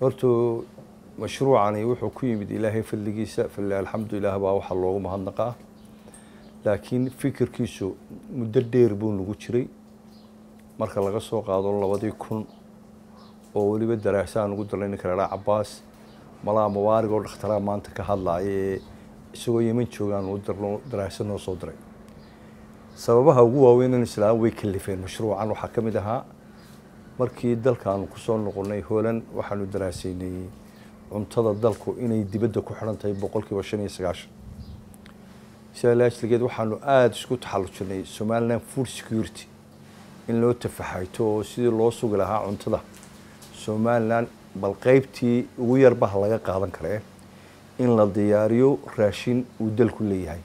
horta mashruucani wuxuu ku yimid ilaahay fadligiisa falilah alxamdu ilaah baa waxaa loogu mahadnaqaa laakiin fikirkiisu muddo dheer buu nagu jiray marka laga soo qaado labadii kun oo weliba daraasaha nugu darnay ninka ladhaa cabaas malaa mubaarig oo dhakhtaraa maanta ka hadlaaya ee isagoo yeman joogaan u darno daraasa noo soo diray sababaha ugu waaweyn in islaam way kalifeen mashruucan waxaa ka mid ahaa markii dalkaanu kusoo noqonnay holan waxaanu daraasaynay cuntada dalku inay dibadda ku xidhan tahay boqolkiiba shan iyo sagaashan sidaa laajligeed waxaanu aada isku taxallujinay somaliland food security in loo tafaxayto oo sidii loo sugi lahaa cuntada somalilan bal qeybtii ugu yarbaha laga qaadan karee in la diyaariyo raashin uu dalku leeyahay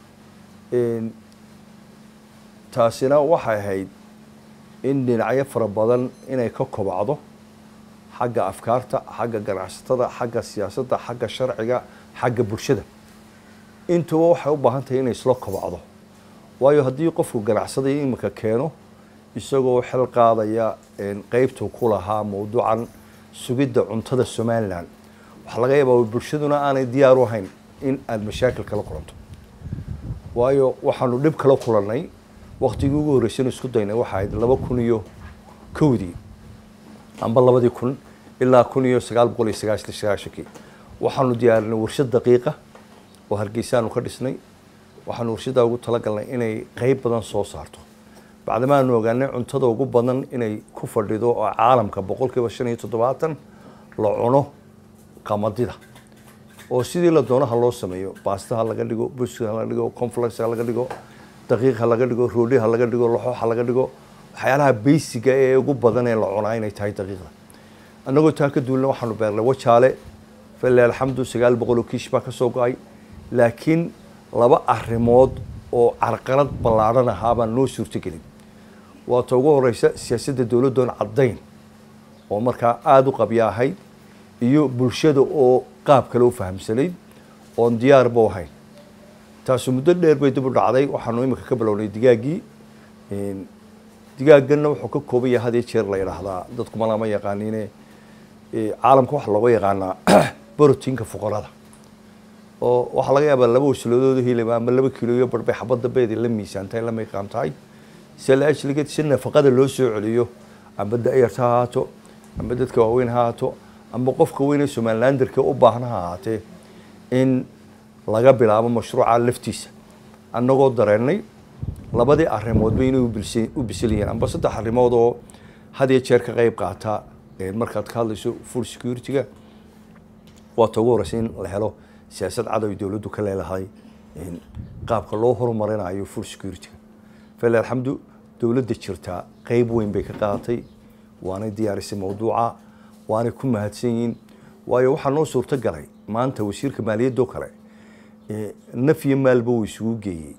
taasina waxay ahayd in dhinacyo fara badan inay ka kobacdo xagga afkaarta xagga ganacsatada xagga siyaasadda xagga sharciga xagga bulshada intuba waxay u baahan tahay inay isla kobacdo waayo haddii qofku ganacsaday iminka keeno isagoo xel qaadaya qeybtuu ku lahaa mawduucan sugidda cuntada somalilan waxaa laga yaabaa bulshaduna aanay diyaar u ahayn in aada mashaakil kala kulanto waayo waxaanu dhib kala kulannay waktigii ugu horreysaynu isku daynay waxa ahayd laba kun iyo kowdii amba labadii kun ilaa kun iyo sagaal boqol iyo sagaashan sagaashankii waxaanu diyaarinay warshad daqiiqa oo hargeysaanu ka dhisnay waxaanu warshaddaa ugu talagalnay inay qeyb badan soo saarto bacdamaanu ogaanay cuntada ugu badan inay ku fadhido oo caalamka boqolkiiba shan iyo toddobaatan la cuno qamadida oo sidii la doonaha loo sameeyo baastaha laga dhigo buska ha laga dhigo conflex ha laga dhigo daqiiq ha laga dhigo roodhi ha laga dhigo laxoox ha laga dhigo waxyaalaha beysiga ee ugu badan ee la cunaa inay tahay daqiiqda annagoo taa ka duulna waxaanu beernay wajaale falilah alxamdu sagaal boqol oo kiish baa ka soo go-ay laakiin laba arrimood oo carqalad ballaadhan ahaa baan noo suurtogelin waata ugu horeysa siyaasadda dowladdoon caddayn oo markaa aada u qabya ahayd iyo bulshada oo qaab kale u fahamsanayd oon diyaarba u hayn taasu muddo dheer bay dib u dhacday waxaanu iminka ka bilownay digaaggii digaagganna wuxuu ka kooban yahay had iyo jeer la yidhaahdaa dadku malama yaqaaniine caalamka waxaa looga yaqaanaa borotiinka fuqarada oo waxaa laga yaabaa laba wasladood hilib ama laba kilo iyo barbay xabadda beedi la miisaantahay la miiqaam tahay si la ajligeed si nafaqada loo soo celiyo amba da-yarta ha ahaato amba dadka waaweyn ha ahaato amba qofka weyn ee somalilanderka u baahna ha ahaatee in laga bilaabo mashruuca laftiisa annagoo dareennay labadii arrimoodba inay u bisil yihiin amba saddex arrimood oo had iyo jeer ka qeyb qaata markaad ka hadlayso food security-ga waata ugu horeysa in la helo siyaasad cadow dowladdu ka leelahay qaabka loo horumarinayo food security-ga fali alxamdu dowladda jirtaa qeyb weyn bay ka qaadatay waanay diyaarisay mawduuca waanay ku mahadsan yihiin waayo waxaa noo suurto galay maanta wasiirka maaliyadoo kale naf iyo maalba uu isugu geeyey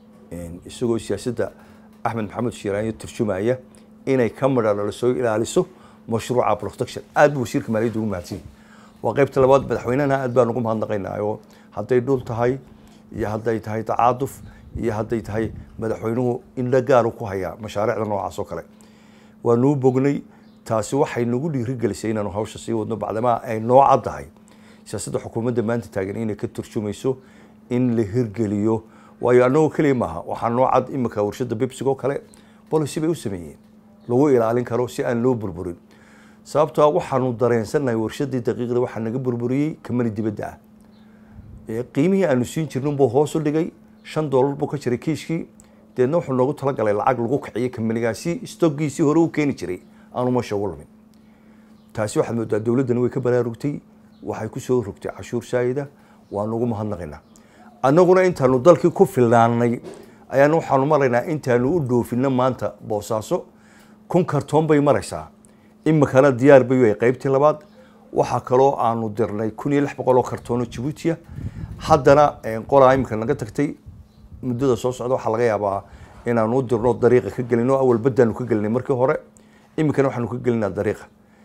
isagoo siyaasadda axmed maxamed shiiraanyo turjumaya inay ka midhalo soo ilaaliso mashruuca protection aad buu wasiirka maaliyadda ugu mahadsan yahay waa qeybta labaad madaxweynehana aad baan ugu mahadnaqaynaayo hadday dhul tahay iyo hadday tahay tacaaduf iyo hadday tahay madaxweynuhu indho gaaru ku hayaa mashaariicda noocaas oo kale waanuu bognay taasi waxay nagu dhiirigelisay inaanu hawsha sii wadno bacdamaa ay noo caddahay siyaasadda xukuumadda maanta taagan inay ka turjumayso in la hirgeliyo waayo annagoo keliya maaha waxaa noo cad iminka warshadda bibsigoo kale policy bay u sameeyeen lagu ilaalin karo si aan loo burburin sababtoo waxaanu dareensannahay warshaddii daqiiqda waxaa naga burburiyey kamani dibadda ah qiimihii aanu siin jirnin buu hoos u dhigay shan doolar buu ka jiray kiishkii deedna wuxuu noogu talagalay lacag lagu kiciyey kamanigaasi stoggiisii hore u keeni jiray aanu meesha ugu lumin taasi waxaad moodaa dowladdana way ka baraarugtay waxay ku soo rogtay cashuur saayida waanu ugu mahadnaqaynaa annaguna intaanu dalkii ku filnaanay ayaana waxaanu maraynaa intaanu u dhoofinno maanta boosaaso kun kartoon bay maraysaa imikana diyaar bay way qaybtii labaad waxaa kaloo aanu dirnay kun iyo lix boqol oo kartoon oo jabuutiya haddana qolaa imika naga tagtay muddada soo socda waxaa laga yaabaa inaanu u dirno dariiqa ka gelino awal baddaanu ka gelinay markii hore iminkana waxaanu ka gelinaa dariiqa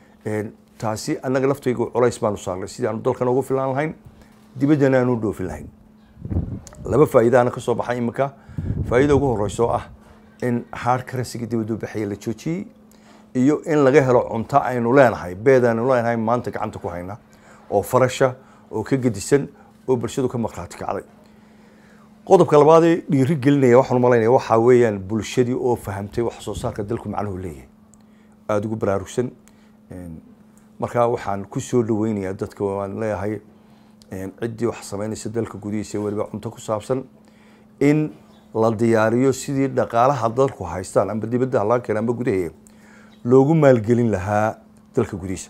taasi annaga laftaygu culays baanu saarnay sidii aanu dalkan ugu filaan lahayn dibaddana aanu dhoofin lahayn laba faa'iidaana ka soo baxay iminka faa'iida ugu horeysa oo ah in hard currency-ga dibadda u baxaya la joojiyey iyo in laga helo cunto aynu leenahay beed aynu leenahay maanta gacanta ku hayna oo farasha oo ka gedisan oo bulshadu ka markhaati kacday qodobka labaadee dhiiri gelinaya waxaan umalaynaya waxaa weeyaan bulshadii oo fahamtay wax soo saarka dalku macnuhu leeyahay aada ugu baraarugsan markaa waxaan ku soo dhaweynayaa dadka waan leeyahay ciddii wax samaynaysa dalka gudihiisa weliba cunto ku saabsan in la diyaariyo sidii dhaqaalaha dalku haystaan amba dibadda laga keena amba gudaheeda loogu maalgelin lahaa dalka gudihiisa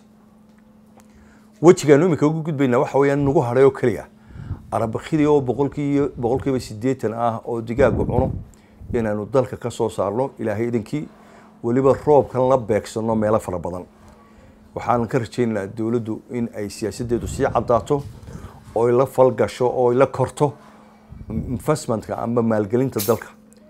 wejigaanu iminka ugu gudbaynaa waxa weeyaan nagu hadhay oo keliya arabakidii oo boqolkii boqolkiiba siddeetan ah oo digaagu cuno inaanu dalka ka soo saarno ilaahay idinkii weliba roobkan la beegsano meelo fara badan waxaan ka rajaynaynaa dowladdu in ay siyaasaddeedu sii caddaato oy la falgasho oy la korto investmentka amba maalgelinta dalka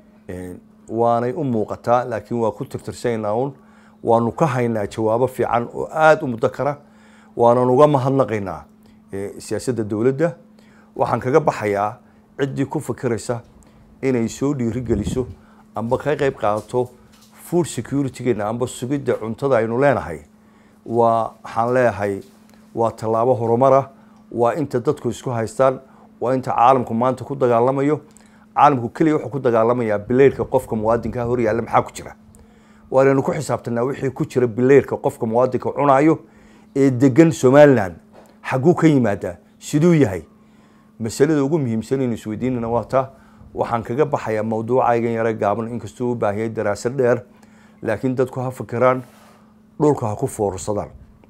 waanay u muuqataa laakiin waa ku tirtirsanayna un waanu ka haynaa jawaabo fiican oo aada u muddo kara waanan uga mahadnaqaynaa siyaasadda dowladda waxaan kaga baxayaa ciddii ku fikiraysa inay soo dhiirigeliso amba ka qayb qaadato food securitygeena amba sugidda cuntada aynu leenahay waa waxaan leeyahay waa tallaabo horumara waa inta dadku isku haystaan waa inta caalamku maanta ku dagaalamayo caalamku keliya wuxuu ku dagaalamayaa bileyrhka qofka muwaadinkaa hor yaalla maxaa ku jira waanaynu ku xisaabtanaa wixii ku jira bileyrhka qofka muwaadinka cunaayo ee degan somalilan xagguu ka yimaadaa siduu yahay masalada ugu muhiimsan aynu isweydiinana waa taa waxaan kaga baxayaa mawduucaygan yare gaaban inkastuu u baahiyay daraasad dheer laakiin dadku ha fikiraan dhulka ha ku foorsadaan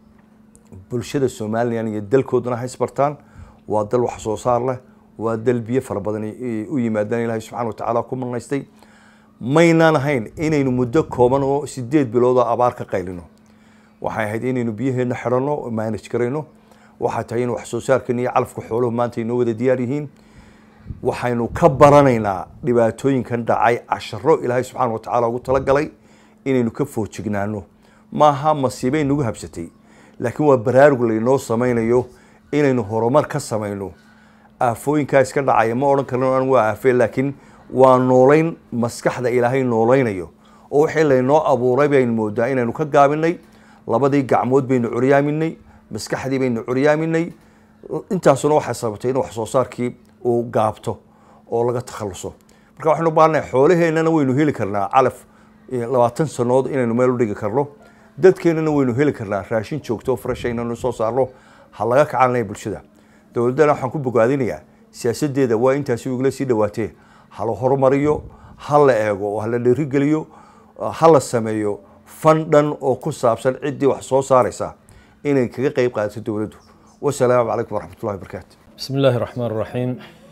bulshada somalilan iyo dalkoodana ha isbartaan waa dal wax soo saar leh waa dal biyo fara badan u yimaadaan ilaahay subxana wa tacaala ku manaystay maynaan ahayn inaynu muddo kooban oo sideed bilood oo abaar ka qaylino waxay ahayd inaynu biyaheenna xidhanno oo manage garayno waxay tahay in wax soo saarkan iyo calafka xooluhu maanta inoo wada diyaar yihiin waxaynu ka baranaynaa dhibaatooyinkan dhacay casharo ilaahay subxaana wa tacaala ugu talagalay inaynu ka foojignaano maaha masiibay nagu habsatay laakiin waa baraarug laynoo samaynayo inaynu horumar ka samayno aafooyinkaa iska dhacaya ma odhan karno an waa aafee laakiin waa noolayn maskaxda ilaahay noolaynayo oo wixii laynoo abuuray baynu moodaa inaynu ka gaabinay labadii gacmood baynu curyaaminay maskaxdii baynu curyaaminay intaasuna waxay sababtay in wax soo saarkii uu gaabto oo laga takhaluso marka waxaynu u baahannahay xoolaheennana waynu heli karnaa calaf labaatan sanood inaynu meel u dhigi karno dadkeennana waynu heli karnaa raashin joogto oo fresh inaynu soo saarno ha laga kacanaya bulshada dowladdana waxaan ku bogaadinayaa siyaasaddeeda waa intaasi igula sii dhawaatee ha la horumariyo ha la eego oo ha la dhiirigeliyo ha la sameeyo fan dhan oo ku saabsan ciddii wax soo saaraysa inay kaga qeyb qaadato dowladdu wasalaamu calaykum waraxmatullahi wabarakaatu بسم الله الرحمن الرحيم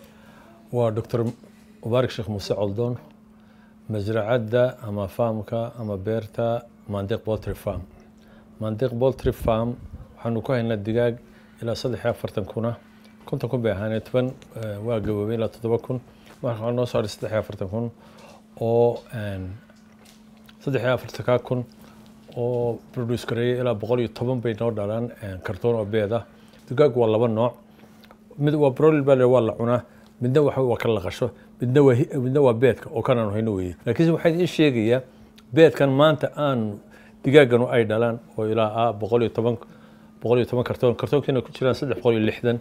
ودكتور مبارك شيخ موسى علدون مزرعة أما فامكا أما بيرتا مانديق بولتري فام مانديق بولتري فام waxaanu ku haynaa digaag ilaa saddex iyo afartan kuna konton kun bay ahaanee toban waa gaboobay ilaa toddoba kun marka waxaa noo saaray saddex iyo afartan kun oo saddex iyo afartankaa kun oo produce gareeyay ilaa boqol iyo toban bay noo dhalaan kartoon oo beed ah digaag waa laba nooc mid waa broiler baa waa la cunaa midna waxa waa ka laqasho midna waa midna waa beedka oo kanaan hayno weeye laakiinse waxaa ii sheegayaa beedkan maanta aan digaaganu ay dhalaan oo ilaa ah boqol iyo toban boqol iyo toban kartoon kartoonkiina ku jiraan saddex boqol iyo lixdan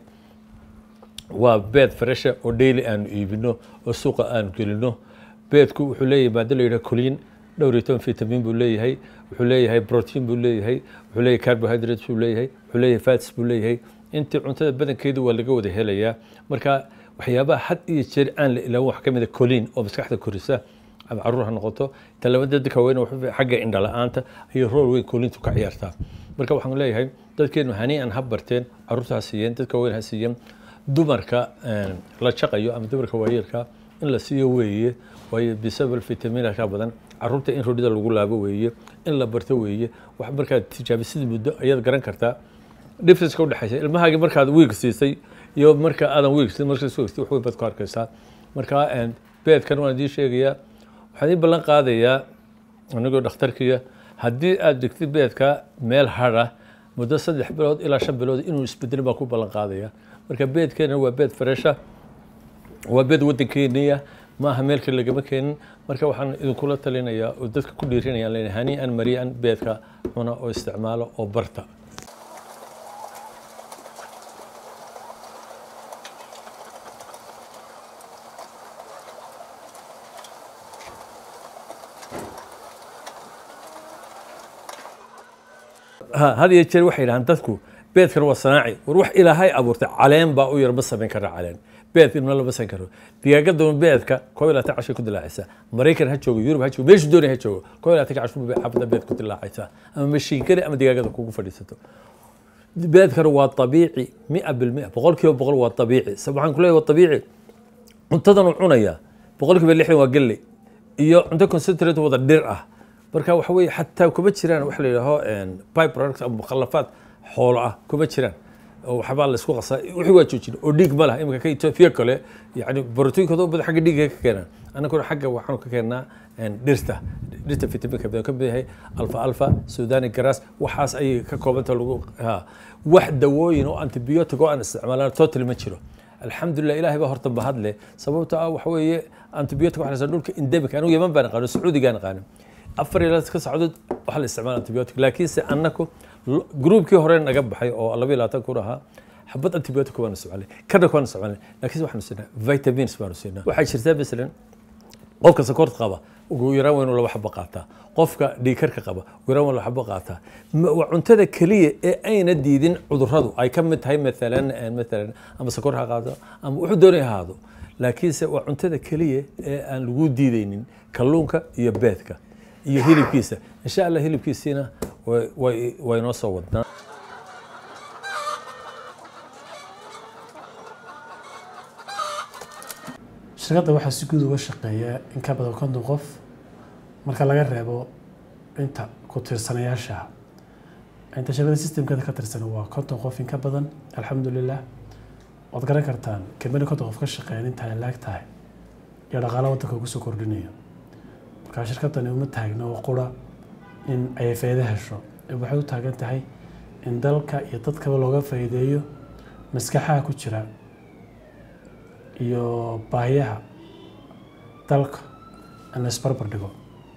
waa beed fresha oo daily aanu iibino oo suuqa aanu gelino beedku wuxuu leeyahay maado la yidhaha coliin dhowr iyo toban vitamin buu leeyahay wuxuu leeyahay protein buu leeyahay wuxuu leeyahay carbohydrates buu leeyahay wuxuu leeyahay fats buu leeyahay intii cuntada badankeedu waa laga wada helayaa marka waxyaabaha had iyo jeer aan la ilaawo wax ka mid a coliin oo maskaxda korisa ama caruur ha noqoto talabada dadka weyn xagga indha la-aanta ayay rool weyn coliintu ka ciyaartaa marka waxaan leeyahay dadkeenu haniian ha barteen caruurta ha siiyeen dadka weyn ha siiyeen dumarka la jaqayo ama dumarka waayeelka in la siiyo weeye waayo bisabal fitaminka ka badan caruurta in rodhida lagu laabo weeye in la barto weeye wax markaad tijaabisid muddo ayaad garan kartaa differenceka udhexaysa ilmahaagi markaad wiig siisay iyo marka aadan wiig siin markaad soo wax weyn baad ku arkaysaa marka beedkan waan idiin sheegayaa waxaan idiin ballan qaadayaa anigoo dhakhtarkiya haddii aad dhigtid beedka meel hadha muddo saddex bilood ilaa shan bilood inuu isbedelin baan ku ballan qaadaya marka beedkeena waa beed fresha waa beed waddankeeniya maaha meel kale lagama keenin marka waxaan idinkula talinayaa oo dadka ku dhiirinayaan leeyahay hanii'an marii'an beedka cuna oo isticmaalo oo barta ha had iyo jeer waxay yidhahaan dadku beedkan waa sanaaci war wax ilaahay abuurtay caleen baa u yar ma samayn kara caleen beed ilma lama samayn karo digaagadama beedka koob iyo labaatan cashay ku dilaacaysaa maraykan ha joogo yurub ha joogo meeshu doonay ha joogo koob iyo labaatan cashu xabada beed ku dilaacaysaa ama mashiinkani ama digaagada kugu fadhiisato beedkana waa abiici mia bilmia boqol kiiba boqol waa abiici sa waxaan ku leeyahay waa abiici cuntadan uu cunaya boqol kiiba lixdan waa galley iyo cunto concentrate wada dhir ah marka waxa weeye xataa kuma jiraan waxa la yidhaaho pipe product ama mukhalafaad xoolo ah kuma jiraan oo waxbaa la isku qasaa wixii waa joojin oo dhiig ma laha iminka ka etoobiya kale yani borotiinkooda u badan xagga dhiigga ka keenaan annaguna xagga waxaanu ka keennaa dhirta dhirta vitaminka badan ka mid yahay alfa alfa sudani garas waxaas ayay ka koobanta lagu ha wax dawooyin oo antibiotic oo aan isticmaalaan total ma jiro alxamdulilah ilahay baa horta mahad leh sababto ah waxa weeye antibiotic waxa la yidhahdaa dhulka endemic anigu yaman baan aqaano sacuudigaan aqaanin afar iyo ka socdood waxaa la isticmaala antibiotic laakiinse annaku gruubkii hore naga baxay oo laba iyo labaatan kun ahaa xabad antibiotic baanu isticmaalay kana kuwaanu isticmaalay laakiinse waxaanu siinaa vitamins baanu siinaa waxaa jirtaa masalan qofka sokorta qaba ugu yaraan waa inuu laba xabo qaataa qofka dhiikarka qaba ugu yaraan waa laba xabo qaataa waa cuntada keliya ee ayna diidin cudurradu ay ka mid tahay maalan maalan ama sokor ha qaado ama wuxuu doonay ahaado laakiinse waa cuntada keliya ee aan lagu diidaynin kalluunka iyo beedka iyo hilibkiisa insha allah hilibkiisiina way inoo soo wadnaa shirkadda waxaa si guud uga shaqeeya in ka badan konton qof marka laga reebo inta ku tirsanayaasha inta shirkadda systemkeeda ka tirsan waa konton qof in ka badan alxamdulilah waad garan kartaan kambani konton qof ka shaqeeyan inta ay laag tahay iyo dhaqaalo waddanka ugu soo kordhinayo markaa shirkaddani uma taagna oo qura in ay faa'iido hesho waxay u taagan tahay in dalka iyo dadkaba looga faa'iideeyo maskaxaha ku jira iyo baahiyaha dalka in la isbarbar dhigo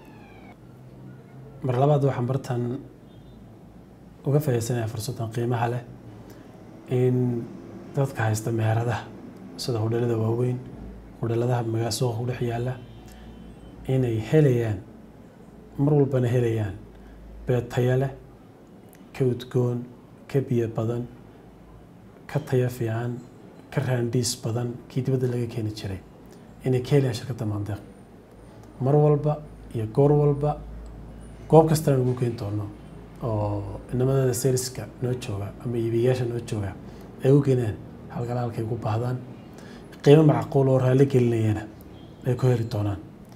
mar labaad waxaan bartan uga faa'iidaysanaya fursaddan qiimaha leh in dadka haysta meheradaha sida hudheelada waaweyn hudheeladaha magaa suuqa ku dhex yaalla inay helayaan mar walbana helayaan beed taya leh ka udgoon ka biyo badan ka taya fiican ka raandhiis badan kii dibadda laga keeni jiray inay ka helayaan shirkadda maandeeq mar walba iyo goor walba goob kastana lagu keeni doono oo inamadada seriska noo jooga ama iibiyayaasha noo jooga ay u keenaan halkala halkay ku baahdaan qiimo macquul oo raalli gelinayana ay ku heli doonaan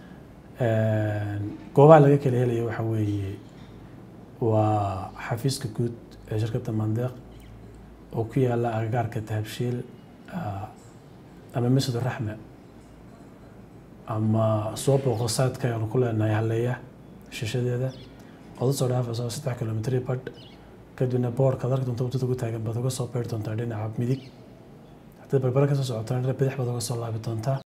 goobaha laga kala helaya waxa weeye waa xafiiska guud ee shirkadda mandeeq oo ku yaala agagaarka tahabshiil ama masjid raxme ama soo booqo saadka aanu ku leenahay halleeya shishadeeda ood usoo dhaafayso saddex kilomitri badh kadibna boorka ad arki doonta waddada ku taagan baad uga soo beeri doontaa dhinaca midig haddaad barbara kasoo socotaan bidix baad uga soo laabi doontaa